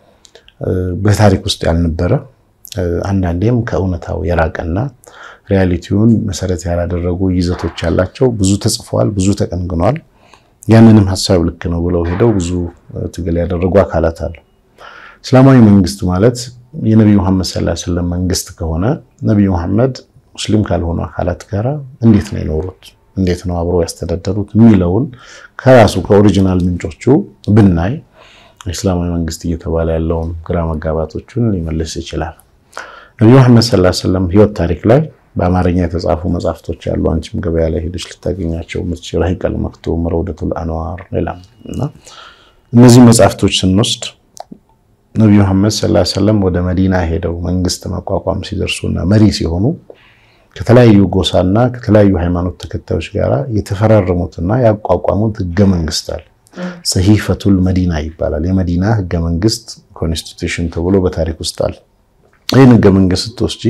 በታሪክ ውስጥ ያልነበረ አንዳንዴም ከእውነታው የራቀና ሪያሊቲውን መሰረት ያላደረጉ ይዘቶች ያላቸው ብዙ ተጽፈዋል፣ ብዙ ተቀንግኗል። ያንንም ሀሳብ ልክ ነው ብለው ሄደው ብዙ ትግል ያደረጉ አካላት አሉ። እስላማዊ መንግስት ማለት የነቢዩ መሐመድ ሰለላሁ ዐለይሂ ወሰለም መንግስት ከሆነ ነቢዩ መሐመድ ሙስሊም ካልሆኑ አካላት ጋር እንዴት ነው የኖሩት? እንዴት ነው አብሮ ያስተዳደሩት? የሚለውን ከራሱ ከኦሪጂናል ምንጮቹ ብናይ እስላማዊ መንግስት እየተባለ ያለውን ግራ መጋባቶቹን ሊመልስ ይችላል። ነቢዩ መሐመድ ሰለላሁ ዐለይሂ ወሰለም ህይወት ታሪክ ላይ በአማርኛ የተጻፉ መጽሐፍቶች ያሉ አንቺም ገበያ ላይ ሄደች ልታገኛቸው ምትችል ረሂቀል መክቱም፣ ረውደቱል አንዋር ሌላም እና እነዚህ መጽሐፍቶች ስንወስድ ነቢዩ መሐመድ ሰለላሁ ዐለይሂ ወሰለም ወደ መዲና ሄደው መንግስት መቋቋም ሲደርሱና መሪ ሲሆኑ ከተለያዩ ጎሳና ከተለያዩ ሃይማኖት ተከታዮች ጋር የተፈራረሙትና ያቋቋሙት ህገ መንግስት አለ። ሰሂፈቱል መዲና ይባላል። የመዲና ህገ መንግስት ኮንስቲቱሽን ተብሎ በታሪክ ውስጥ አለ። ይህን ህገ መንግስት ስትወስጂ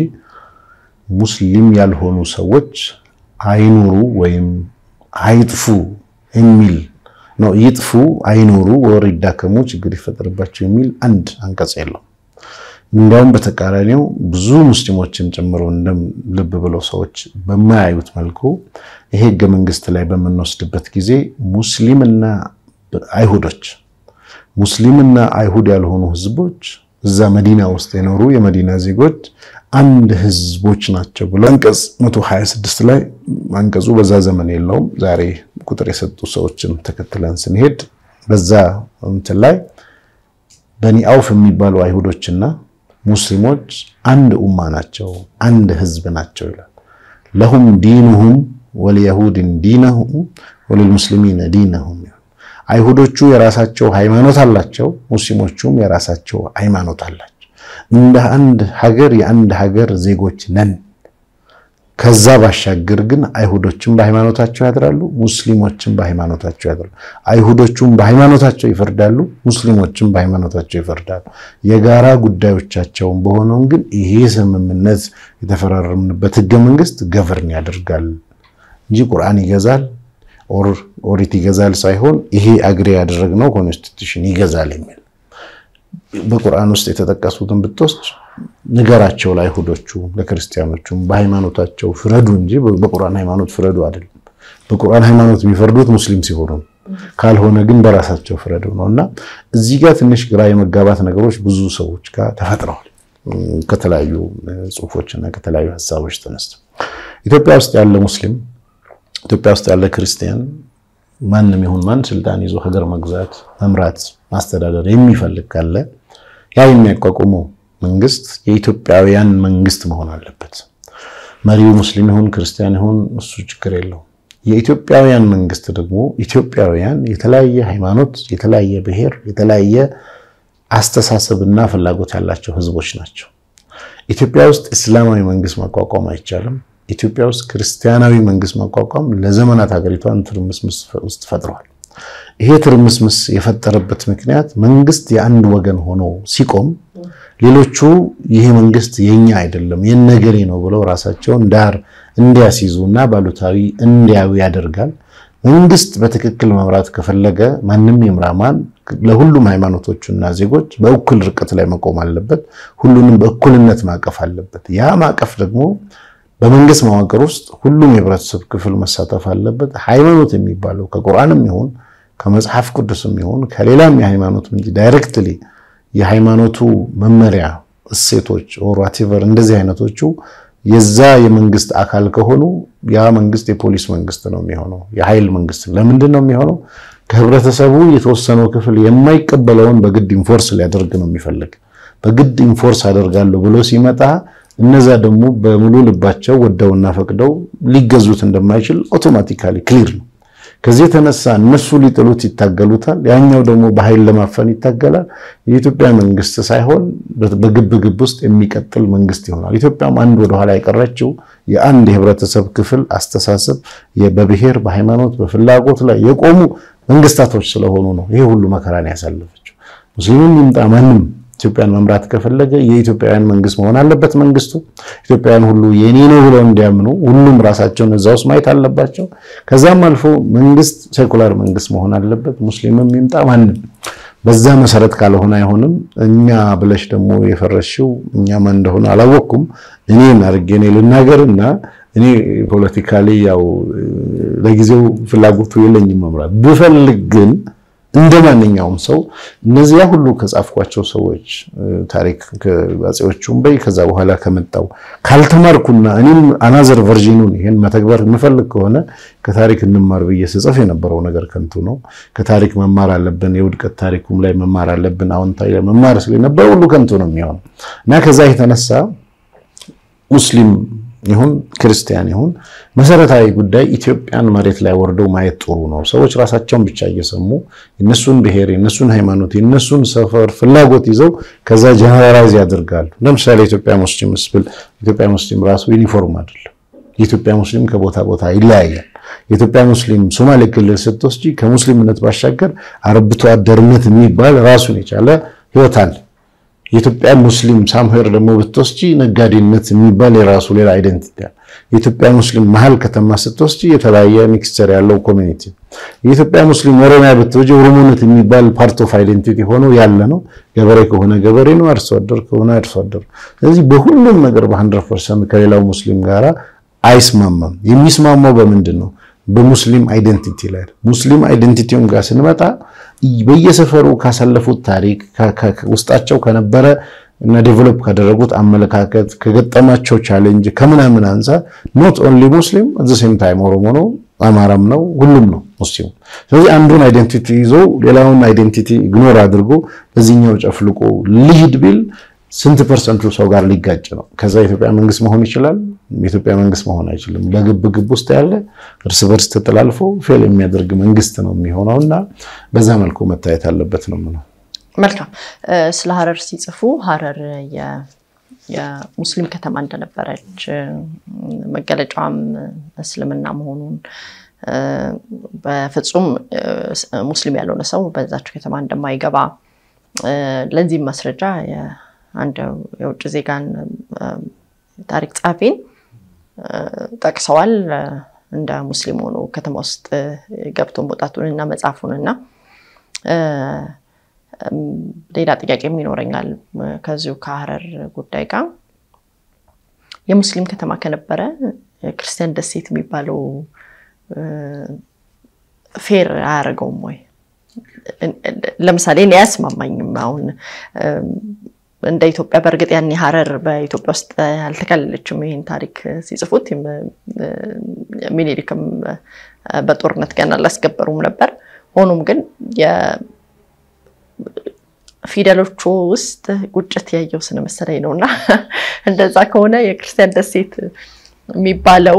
ሙስሊም ያልሆኑ ሰዎች አይኑሩ ወይም አይጥፉ የሚል ነው። ይጥፉ፣ አይኑሩ፣ ወር ይዳከሙ፣ ችግር ይፈጠርባቸው የሚል አንድ አንቀጽ የለው። እንዲያውም በተቃራኒው ብዙ ሙስሊሞችን ጨምሮ ልብ ብለው ሰዎች በማያዩት መልኩ ይሄ ህገ መንግስት ላይ በምንወስድበት ጊዜ ሙስሊምና አይሁዶች ሙስሊምና አይሁድ ያልሆኑ ህዝቦች እዛ መዲና ውስጥ የኖሩ የመዲና ዜጎች አንድ ህዝቦች ናቸው ብሎ አንቀጽ 126 ላይ አንቀጹ በዛ ዘመን የለውም። ዛሬ ቁጥር የሰጡ ሰዎችን ተከትለን ስንሄድ በዛ እንትን ላይ በኒ አውፍ የሚባሉ አይሁዶችና ሙስሊሞች አንድ ኡማ ናቸው፣ አንድ ህዝብ ናቸው ይላል። ለሁም ዲኑሁም ወሊየሁድን ዲነሁም ወሊልሙስሊሚነ ዲነሁም። አይሁዶቹ የራሳቸው ሃይማኖት አላቸው፣ ሙስሊሞቹም የራሳቸው ሃይማኖት አላቸው። እንደ አንድ ሀገር የአንድ ሀገር ዜጎች ነን። ከዛ ባሻገር ግን አይሁዶችም በሃይማኖታቸው ያድራሉ፣ ሙስሊሞችም በሃይማኖታቸው ያድራሉ። አይሁዶቹም በሃይማኖታቸው ይፈርዳሉ፣ ሙስሊሞችም በሃይማኖታቸው ይፈርዳሉ። የጋራ ጉዳዮቻቸውን በሆነውም ግን ይሄ ስምምነት የተፈራረምንበት ህገ መንግስት ገቨርን ያደርጋል እንጂ ቁርአን ይገዛል ኦሪት ይገዛል ሳይሆን ይሄ አግሬ ያደረግነው ኮንስቲቱሽን ይገዛል የሚል በቁርአን ውስጥ የተጠቀሱትን ብትወስድ ንገራቸው ለአይሁዶቹ ለክርስቲያኖቹም በሃይማኖታቸው ፍረዱ እንጂ በቁርአን ሃይማኖት ፍረዱ አይደለም። በቁርአን ሃይማኖት የሚፈርዱት ሙስሊም ሲሆኑ ካልሆነ ግን በራሳቸው ፍረዱ ነው እና እዚህ ጋር ትንሽ ግራ የመጋባት ነገሮች ብዙ ሰዎች ጋር ተፈጥረዋል። ከተለያዩ ጽሁፎች እና ከተለያዩ ሀሳቦች ተነስተው ኢትዮጵያ ውስጥ ያለ ሙስሊም ኢትዮጵያ ውስጥ ያለ ክርስቲያን ማንም ይሁን ማን ስልጣን ይዞ ሀገር መግዛት፣ መምራት፣ ማስተዳደር የሚፈልግ ካለ ያ የሚያቋቁመው መንግስት የኢትዮጵያውያን መንግስት መሆን አለበት። መሪው ሙስሊም ይሁን ክርስቲያን ይሁን እሱ ችግር የለውም። የኢትዮጵያውያን መንግስት ደግሞ ኢትዮጵያውያን የተለያየ ሃይማኖት፣ የተለያየ ብሔር፣ የተለያየ አስተሳሰብና ፍላጎት ያላቸው ህዝቦች ናቸው። ኢትዮጵያ ውስጥ እስላማዊ መንግስት ማቋቋም አይቻልም። ኢትዮጵያ ውስጥ ክርስቲያናዊ መንግስት ማቋቋም ለዘመናት ሀገሪቷን ትርምስምስ ውስጥ ፈጥሯል። ይሄ ትርምስምስ የፈጠረበት ምክንያት መንግስት የአንድ ወገን ሆኖ ሲቆም ሌሎቹ ይሄ መንግስት የኛ አይደለም የነገሬ ነው ብለው ራሳቸውን ዳር እንዲያስይዙ እና ባሉታዊ እንዲያዩ ያደርጋል። መንግስት በትክክል መምራት ከፈለገ ማንም ይምራማን ለሁሉም ሃይማኖቶችና ዜጎች በእኩል ርቀት ላይ መቆም አለበት። ሁሉንም በእኩልነት ማቀፍ አለበት። ያ ማቀፍ ደግሞ በመንግስት መዋቅር ውስጥ ሁሉም የህብረተሰብ ክፍል መሳተፍ አለበት። ሃይማኖት የሚባለው ከቁርአንም ይሁን ከመጽሐፍ ቅዱስም ይሁን ከሌላም የሃይማኖት እንጂ ዳይሬክትሊ የሃይማኖቱ መመሪያ እሴቶች ኦር ዋቴቨር እንደዚህ አይነቶቹ የዛ የመንግስት አካል ከሆኑ ያ መንግስት የፖሊስ መንግስት ነው የሚሆነው፣ የኃይል መንግስት። ለምንድን ነው የሚሆነው? ከህብረተሰቡ የተወሰነው ክፍል የማይቀበለውን በግድ ኢንፎርስ ሊያደርግ ነው የሚፈልግ። በግድ ኢንፎርስ አደርጋለሁ ብሎ ሲመጣ እነዛ ደግሞ በሙሉ ልባቸው ወደውና ፈቅደው ሊገዙት እንደማይችል ኦቶማቲካሊ ክሊር ነው። ከዚህ የተነሳ እነሱ ሊጥሉት ይታገሉታል፣ ያኛው ደግሞ በኃይል ለማፈን ይታገላል። የኢትዮጵያ መንግስት ሳይሆን በግብ ግብ ውስጥ የሚቀጥል መንግስት ይሆናል። ኢትዮጵያም አንድ ወደኋላ የቀረችው የአንድ የህብረተሰብ ክፍል አስተሳሰብ በብሔር በሃይማኖት፣ በፍላጎት ላይ የቆሙ መንግስታቶች ስለሆኑ ነው ይሄ ሁሉ መከራን ያሳለፈችው። ሙስሊምም ይምጣ ማንም ኢትዮጵያን መምራት ከፈለገ የኢትዮጵያውያን መንግስት መሆን አለበት። መንግስቱ ኢትዮጵያውያን ሁሉ የኔ ነው ብለው እንዲያምኑ ሁሉም ራሳቸውን እዛ ውስጥ ማየት አለባቸው። ከዛም አልፎ መንግስት ሴኩላር መንግስት መሆን አለበት። ሙስሊምም ይምጣ ማንም በዛ መሰረት ካልሆነ አይሆንም። እኛ ብለሽ ደግሞ የፈረሽው እኛ ማን እንደሆነ አላወቅኩም። እኔን አድርጌ እኔ ልናገርና እኔ ፖለቲካሊ ያው ለጊዜው ፍላጎቱ የለኝም መምራት ብፈልግ ግን እንደ ማንኛውም ሰው እነዚያ ሁሉ ከጻፍኳቸው ሰዎች ታሪክ ከአፄዎቹም በይ ከዛ በኋላ ከመጣው ካልተማርኩና እኔም አናዘር ቨርዥኑን ይሄን መተግበር የምፈልግ ከሆነ ከታሪክ እንማር ብዬ ስጽፍ የነበረው ነገር ከንቱ ነው። ከታሪክ መማር አለብን፣ የውድቀት ታሪኩም ላይ መማር አለብን፣ አዎንታዊ ላይ መማር ስለነበረ ሁሉ ከንቱ ነው የሚሆነው እና ከዛ የተነሳ ሙስሊም ይሁን ክርስቲያን ይሁን መሰረታዊ ጉዳይ ኢትዮጵያን መሬት ላይ ወርደው ማየት ጥሩ ነው። ሰዎች ራሳቸውን ብቻ እየሰሙ የነሱን ብሔር፣ የነሱን ሃይማኖት፣ የነሱን ሰፈር ፍላጎት ይዘው ከዛ ጀነራላይዝ ያደርጋሉ። ለምሳሌ ኢትዮጵያ ሙስሊም ስብል ኢትዮጵያ ሙስሊም ራሱ ዩኒፎርም አይደለም። የኢትዮጵያ ሙስሊም ከቦታ ቦታ ይለያያል። የኢትዮጵያ ሙስሊም ሶማሌ ክልል ስትወስጂ ከሙስሊምነት ባሻገር አርብቶ አደርነት የሚባል ራሱን የቻለ ህይወት አለ። የኢትዮጵያ ሙስሊም ሳምሄር ደግሞ ብትወስጂ ነጋዴነት የሚባል የራሱ ሌላ አይደንቲቲ አለ። የኢትዮጵያ ሙስሊም መሀል ከተማ ስትወስጂ የተለያየ ሚክስቸር ያለው ኮሚኒቲ። የኢትዮጵያ ሙስሊም ኦሮሚያ ብትወጂ ኦሮሞነት የሚባል ፓርት ኦፍ አይደንቲቲ ሆኖ ያለ ነው። ገበሬ ከሆነ ገበሬ ነው፣ አርሶ አደር ከሆነ አርሶ አደር። ስለዚህ በሁሉም ነገር በ100 ፐርሰንት ከሌላው ሙስሊም ጋር አይስማማም። የሚስማማው በምንድን ነው? በሙስሊም አይደንቲቲ ላይ ሙስሊም አይደንቲቲውን ጋር ስንመጣ በየሰፈሩ ካሳለፉት ታሪክ ውስጣቸው ከነበረ እና ዴቨሎፕ ካደረጉት አመለካከት ከገጠማቸው ቻሌንጅ ከምናምን አንፃር ኖት ኦንሊ ሙስሊም ዘ ሴም ታይም ኦሮሞ ነው፣ አማራም ነው፣ ሁሉም ነው ሙስሊሙ። ስለዚህ አንዱን አይደንቲቲ ይዞ ሌላውን አይደንቲቲ ኢግኖር አድርጎ በዚህኛው ጨፍልቆ ልሂድ ቢል ስንት ፐርሰንቱ ሰው ጋር ሊጋጭ ነው? ከዛ የኢትዮጵያ መንግስት መሆን ይችላል? የኢትዮጵያ መንግስት መሆን አይችልም። በግብ ግብ ውስጥ ያለ እርስ በርስ ተጠላልፎ ፌል የሚያደርግ መንግስት ነው የሚሆነው እና በዛ መልኩ መታየት አለበት ነው የምለው። መልካም። ስለ ሀረር ሲጽፉ ሀረር የሙስሊም ከተማ እንደነበረች መገለጫዋም እስልምና መሆኑን በፍጹም ሙስሊም ያልሆነ ሰው በዛችው ከተማ እንደማይገባ ለዚህም ማስረጃ አንድ የውጭ ዜጋን ታሪክ ጸሐፊን ጠቅሰዋል። እንደ ሙስሊም ሆኖ ከተማ ውስጥ ገብቶ መውጣቱን እና መጻፉን እና ሌላ ጥያቄም ይኖረኛል ከዚሁ ከሀረር ጉዳይ ጋር የሙስሊም ከተማ ከነበረ ክርስቲያን ደሴት የሚባለው ፌር አያደርገውም ወይ? ለምሳሌ እኔ አያስማማኝም። አሁን እንደ ኢትዮጵያ በእርግጥ ያኔ ሀረር በኢትዮጵያ ውስጥ አልተከለለችም። ይህን ታሪክ ሲጽፉት ሚኒሊክም በጦርነት ገና አላስገበሩም ነበር። ሆኖም ግን ፊደሎቹ ውስጥ ቁጭት ያየው ስለመሰለኝ ነው እና እንደዛ ከሆነ የክርስቲያን ደሴት የሚባለው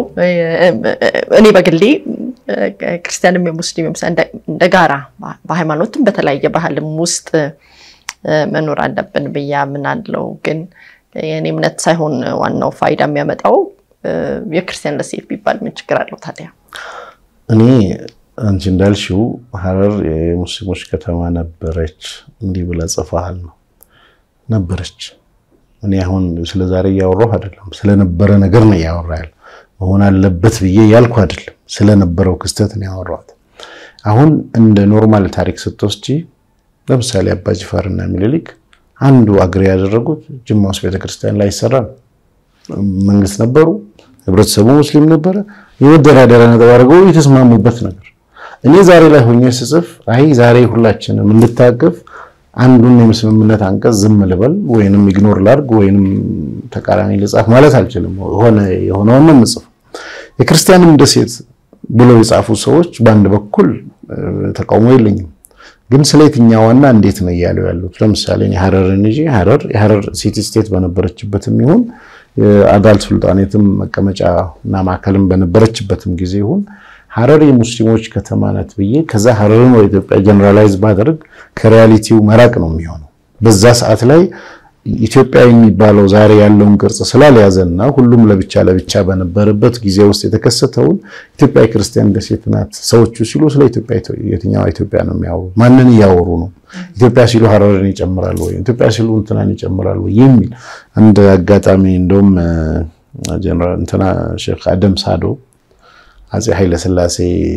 እኔ በግሌ ክርስቲያንም የሙስሊምም እንደ ጋራ በሃይማኖትም በተለያየ ባህልም ውስጥ መኖር አለብን ብዬ አምናለሁ። ግን የእኔ እምነት ሳይሆን ዋናው ፋይዳ የሚያመጣው የክርስቲያን ደሴት ቢባል ምን ችግር አለው ታዲያ? እኔ አንቺ እንዳልሽው ሀረር የሙስሊሞች ከተማ ነበረች እንዲህ ብለህ ጽፈሃል ነው ነበረች። እኔ አሁን ስለ ዛሬ እያወራሁ አይደለም፣ ስለነበረ ነገር ነው እያወራ ያለ መሆን አለበት ብዬ ያልኩ አይደለም፣ ስለነበረው ክስተት ነው ያወራሁት። አሁን እንደ ኖርማል ታሪክ ስትወስጂ ለምሳሌ አባ ጅፋርና ሚኒሊክ አንዱ አግሬ ያደረጉት ጅማ ውስጥ ቤተክርስቲያን ላይ ይሰራል። መንግስት ነበሩ፣ ህብረተሰቡ ሙስሊም ነበረ። የመደራደሪያ ነጥብ አድርገው የተስማሙበት ነገር እኔ ዛሬ ላይ ሆኜ ስጽፍ አይ ዛሬ ሁላችንም እንድታቀፍ አንዱን የስምምነት አንቀጽ ዝም ልበል ወይንም ኢግኖር ላድርግ ወይንም ተቃራኒ ልጻፍ ማለት አልችልም። ሆነ የሆነውን ነው የምጽፈው። የክርስቲያንም ደሴት ብለው የጻፉ ሰዎች በአንድ በኩል ተቃውሞ የለኝም፣ ግን ስለ የትኛዋና እንዴት ነው እያሉ ያሉት? ለምሳሌ ሀረርን ይዤ ሀረር የሀረር ሲቲ ስቴት በነበረችበትም ይሁን የአዳል ሱልጣኔትም መቀመጫ እና ማዕከልም በነበረችበትም ጊዜ ይሁን ሀረር የሙስሊሞች ከተማ ናት ብዬ ከዛ ሀረርን ወደ ኢትዮጵያ ጀነራላይዝ ባደርግ ከሪያሊቲው መራቅ ነው የሚሆነው። በዛ ሰዓት ላይ ኢትዮጵያ የሚባለው ዛሬ ያለውን ቅርጽ ስላልያዘና ሁሉም ለብቻ ለብቻ በነበረበት ጊዜ ውስጥ የተከሰተውን ኢትዮጵያ የክርስቲያን ደሴት ናት ሰዎቹ ሲሉ ስለ ኢትዮጵያ የትኛዋ ኢትዮጵያ ነው የሚያወሩ? ማንን እያወሩ ነው? ኢትዮጵያ ሲሉ ሀረርን ይጨምራሉ ወይ? ኢትዮጵያ ሲሉ እንትናን ይጨምራሉ ወይ? የሚል አንድ አጋጣሚ እንደውም ጀነራል እንትና ሼክ አደም ሳዶ አፄ ኃይለስላሴ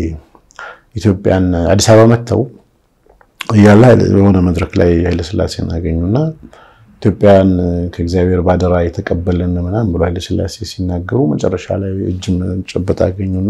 ኢትዮጵያን አዲስ አበባ መጥተው እያለ የሆነ መድረክ ላይ ኃይለስላሴን አገኙና ኢትዮጵያን ከእግዚአብሔር ባደራ የተቀበልን ምናምን ብሎ ኃይለስላሴ ሲናገሩ መጨረሻ ላይ እጅ ጨበጥ አገኙና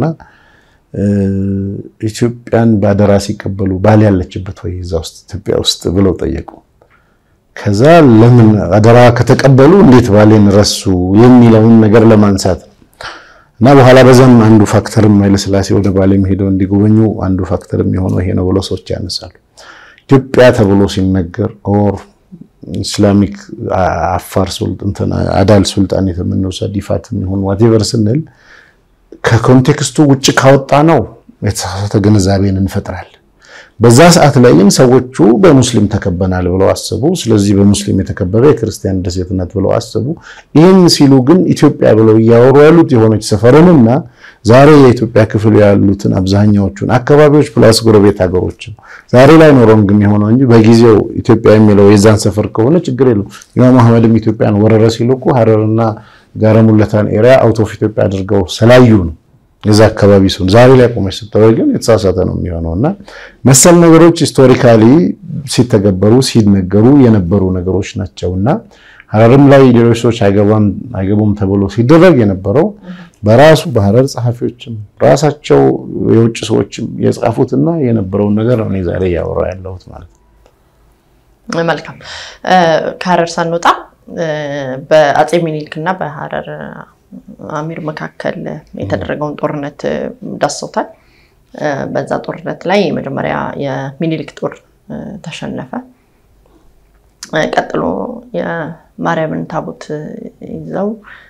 ኢትዮጵያን ባደራ ሲቀበሉ ባል ያለችበት ወይ እዛ ውስጥ ኢትዮጵያ ውስጥ ብለው ጠየቁ። ከዛ ለምን አደራ ከተቀበሉ እንዴት ባሌን ረሱ የሚለውን ነገር ለማንሳት ነው። እና በኋላ በዛም አንዱ ፋክተርም ኃይለስላሴ ወደ ባሌም ሄደው እንዲጎበኙ አንዱ ፋክተር የሚሆነው ይሄ ነው ብለው ሰዎች ያነሳሉ። ኢትዮጵያ ተብሎ ሲነገር ኦር ኢስላሚክ አፋር ሱልጣን አዳል ሱልጣን የተምንወስድ ይፋት የሚሆን ዋቴቨር ስንል ከኮንቴክስቱ ውጭ ካወጣ ነው የተሳሳተ ግንዛቤን እንፈጥራለን። በዛ ሰዓት ላይ ግን ሰዎቹ በሙስሊም ተከበናል ብለው አስቡ። ስለዚህ በሙስሊም የተከበበ የክርስቲያን ደሴትነት ብለው አስቡ። ይህን ሲሉ ግን ኢትዮጵያ ብለው እያወሩ ያሉት የሆነች ሰፈርንና ዛሬ የኢትዮጵያ ክፍል ያሉትን አብዛኛዎቹን አካባቢዎች ፕላስ ጎረቤት ሀገሮችን ዛሬ ላይ ኖረም ግን የሆነው እንጂ በጊዜው ኢትዮጵያ የሚለው የዛን ሰፈር ከሆነ ችግር የለም። ኢማም አህመድም ኢትዮጵያን ወረረ ሲሉ እኮ ሀረርና ጋረሙለታን ኤሪያ አውት ኦፍ ኢትዮጵያ አድርገው ስላዩ ነው የዛ አካባቢ ሲሆን ዛሬ ላይ ቆመች ስታወይ ግን የተሳሳተ ነው የሚሆነው እና መሰል ነገሮች ሂስቶሪካሊ ሲተገበሩ ሲነገሩ የነበሩ ነገሮች ናቸው እና ሀረርም ላይ ሌሎች ሰዎች አይገቡም ተብሎ ሲደረግ የነበረው በራሱ በሀረር ጸሐፊዎችም ራሳቸው የውጭ ሰዎችም የጻፉትና የነበረውን ነገር ነው ዛሬ እያወራ ያለሁት ማለት ነው። መልካም ከሀረር ሳንወጣ በአፄ ሚኒሊክ እና በሀረር አሚር መካከል የተደረገውን ጦርነት ዳሰውታል። በዛ ጦርነት ላይ መጀመሪያ የሚኒሊክ ጦር ተሸነፈ። ቀጥሎ የማርያምን ታቦት ይዘው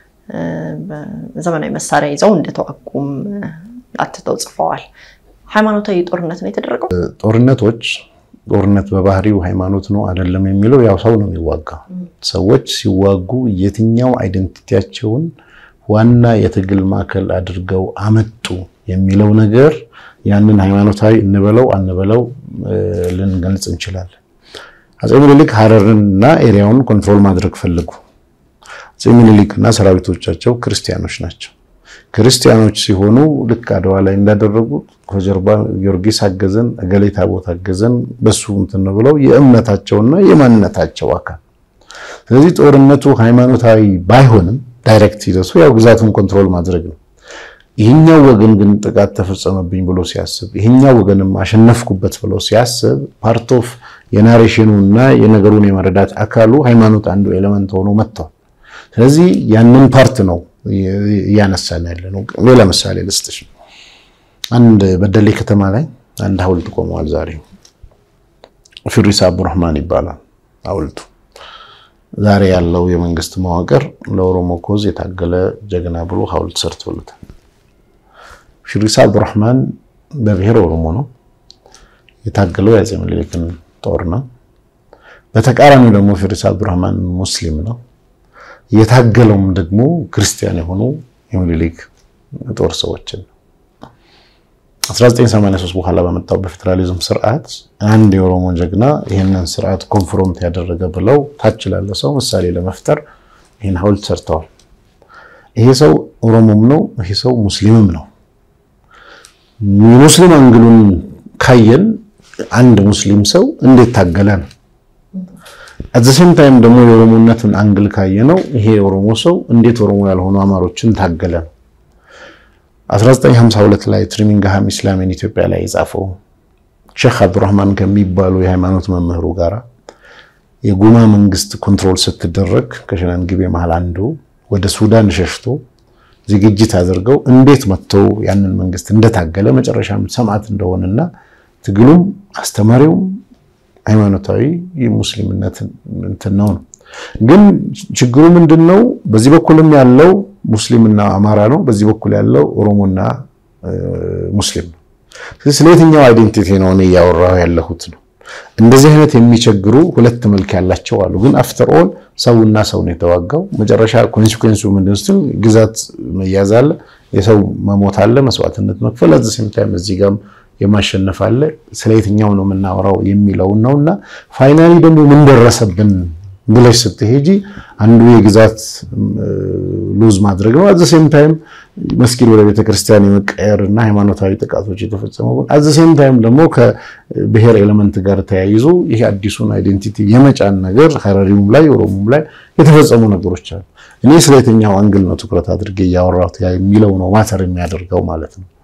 ዘመናዊ መሳሪያ ይዘው እንደተዋጉም አትተው ጽፈዋል። ሃይማኖታዊ ጦርነት ነው የተደረገው። ጦርነቶች ጦርነት በባህሪው ሃይማኖት ነው አይደለም የሚለው ያው ሰው ነው የሚዋጋው። ሰዎች ሲዋጉ የትኛው አይደንቲቲያቸውን ዋና የትግል ማዕከል አድርገው አመጡ የሚለው ነገር ያንን ሃይማኖታዊ እንበለው አንበለው ልንገልጽ እንችላለን። አፄ ምኒልክ ሀረርን እና ኤሪያውን ኮንትሮል ማድረግ ፈለጉ። አፄ ምኒልክ እና ሰራዊቶቻቸው ክርስቲያኖች ናቸው። ክርስቲያኖች ሲሆኑ ልክ አድዋ ላይ እንዳደረጉት ከጀርባ ጊዮርጊስ አገዘን፣ እገሌ ታቦት አገዘን በሱ እንትን ብለው የእምነታቸውና የማንነታቸው አካል። ስለዚህ ጦርነቱ ሃይማኖታዊ ባይሆንም ዳይሬክት ሂደቱ ያው ግዛቱን ኮንትሮል ማድረግ ነው። ይህኛው ወገን ግን ጥቃት ተፈጸመብኝ ብሎ ሲያስብ፣ ይህኛው ወገንም አሸነፍኩበት ብሎ ሲያስብ ፓርት ኦፍ የናሬሽኑ እና የነገሩን የመረዳት አካሉ ሃይማኖት አንዱ ኤሌመንት ሆኖ መጥቷል። ስለዚህ ያንን ፓርት ነው እያነሳን ያለ ነው። ሌላ ምሳሌ ልስጥሽ። አንድ በደሌ ከተማ ላይ አንድ ሐውልት ቆመዋል። ዛሬ ፊሪሳ አብዱራህማን ይባላል ሐውልቱ። ዛሬ ያለው የመንግስት መዋቅር ለኦሮሞ ኮዝ የታገለ ጀግና ብሎ ሐውልት ሰርቶለታል። ፊሪሳ አብዱራህማን በብሔር ኦሮሞ ነው የታገለው የአፄ ምኒልክን ጦር ነው። በተቃራኒው ደግሞ ፊሪሳ አብዱራህማን ሙስሊም ነው። የታገለውም ደግሞ ክርስቲያን የሆኑ የሚኒሊክ ጦር ሰዎችን ነው። 1983 በኋላ በመጣው በፌዴራሊዝም ስርዓት አንድ የኦሮሞ ጀግና ይህንን ስርዓት ኮንፍሮንት ያደረገ ብለው ታች ላለ ሰው ምሳሌ ለመፍጠር ይህን ሐውልት ሰርተዋል። ይሄ ሰው ኦሮሞም ነው፣ ይሄ ሰው ሙስሊምም ነው። የሙስሊም አንግሉን ካየን አንድ ሙስሊም ሰው እንዴት ታገለ ነው። አዘሴም ታይም ደግሞ የኦሮሞነትን አንግል ካየ ነው ይሄ የኦሮሞ ሰው እንዴት ኦሮሞ ያልሆኑ አማሮችን ታገለ ነው። 1952 ላይ ትሪሚንግሃም ኢስላሚን ኢትዮጵያ ላይ የጻፈው ሼክ አብዱራህማን ከሚባሉ የሃይማኖት መምህሩ ጋራ የጉማ መንግስት ኮንትሮል ስትደረግ ከሸናንግቤ መሃል አንዱ ወደ ሱዳን ሸሽቶ ዝግጅት አድርገው እንዴት መጥተው ያንን መንግስት እንደታገለ መጨረሻም ሰማዕት እንደሆነና ትግሉም አስተማሪውም ሃይማኖታዊ የሙስሊምነት እንትን ነው ነው። ግን ችግሩ ምንድን ነው? በዚህ በኩልም ያለው ሙስሊምና አማራ ነው፣ በዚህ በኩል ያለው ኦሮሞና ሙስሊም ነው። ስለ የትኛው አይዴንቲቲ ነው እኔ እያወራሁ ያለሁት ነው። እንደዚህ አይነት የሚቸግሩ ሁለት መልክ ያላቸው አሉ። ግን አፍተር ኦል ሰውና ሰው ነው የተዋጋው። መጨረሻ ኮንሲኩዌንሱ ምንድን ስትል ግዛት መያዝ አለ፣ የሰው መሞት አለ፣ መስዋዕትነት መክፈል አዘ ሴም ታይም እዚህ ጋርም የማሸነፍ አለ። ስለ የትኛው ነው የምናወራው የሚለውን ነው እና ፋይናሊ ደግሞ ምን ደረሰብን ብለሽ ስትሄጂ አንዱ የግዛት ሉዝ ማድረግ ነው። አዘ ሴም ታይም መስጊድ ወደ ቤተክርስቲያን የመቀየር እና ሃይማኖታዊ ጥቃቶች የተፈጸሙ አዘ ሴም ታይም ደግሞ ከብሔር ኤሌመንት ጋር ተያይዞ ይሄ አዲሱን አይዴንቲቲ የመጫን ነገር ሀረሪውም ላይ ኦሮሞም ላይ የተፈጸሙ ነገሮች አሉ። እኔ ስለ የትኛው አንግል ነው ትኩረት አድርጌ እያወራሁት የሚለው ነው ማተር የሚያደርገው ማለት ነው።